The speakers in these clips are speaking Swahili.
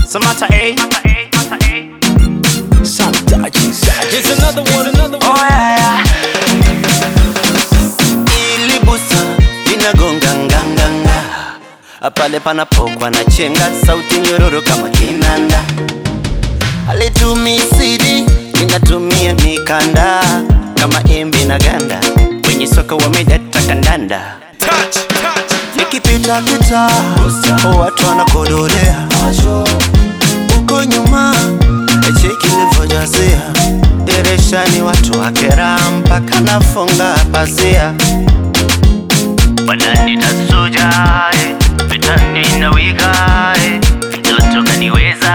Samata A. Here's another one, another one. Oh yeah, yeah. ili busa linagonga nganganga pale panapokwa na chenga sauti nyororo kama kinanda alitumii sidi linatumia mikanda kama embe na ganda kwenye soka wamedata kandanda Touch, touch. nikipita kita watu wanakodolea uko nyuma cheki nilivyojazia dirishani watu wakera mpaka nafunga pazia wananitasuja vitani na wiga mtoto kaniweza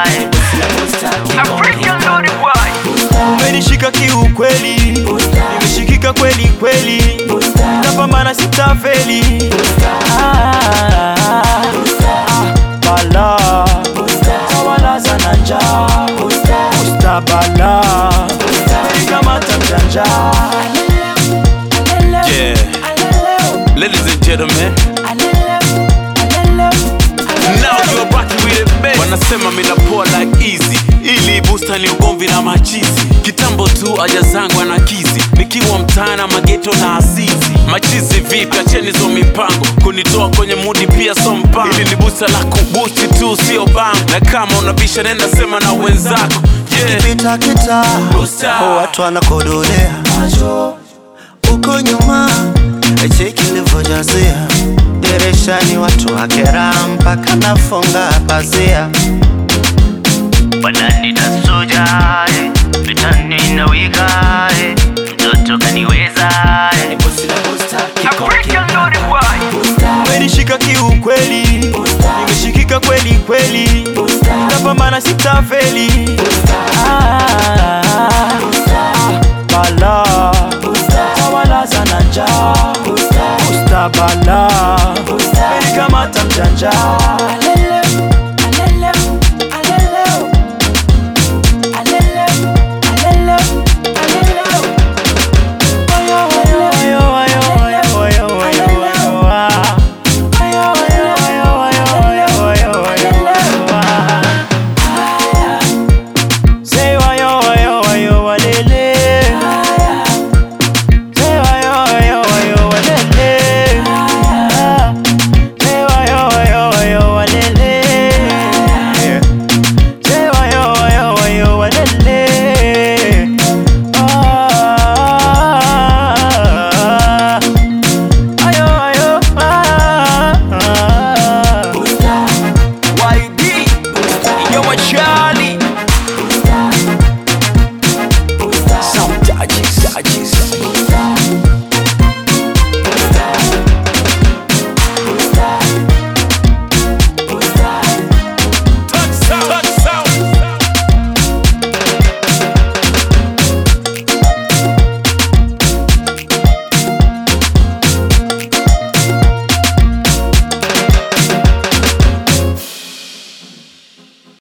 Umenishika kiukweli, nimeshikika kweli kweli, napambana sitafeli. Ah, ah, Bala tawala sana njaa, mustabala kamata mjanja. Yeah. Ladies and gentlemen, now you're rocking with it, babe. Wanasema mina poa like easy, ili booster ni ugomvi na machizi. Kitambo tu aja zangu anakizi, nikiwa mtaana mageto na asizi. Machizi vipi, acheni hizo mipango, kunitoa kwenye mudi pia so mpango. Ili ni booster la kubusti tu, sio bango, na kama unabisha nenda sema na wenzako. Yeah. pita kita Booster. watu wanakodolea uko nyuma cheki nilivyojazia dirishani watu wakera mpaka nafunga pazia wananitasuja vitani na wiga mtoto kaniweza Umenishika kiukweli, nimeshikika kweli kweli, napambana sitafeli. Ah, ah, Bala tawala sana njaa, mustabala kamata mjanja.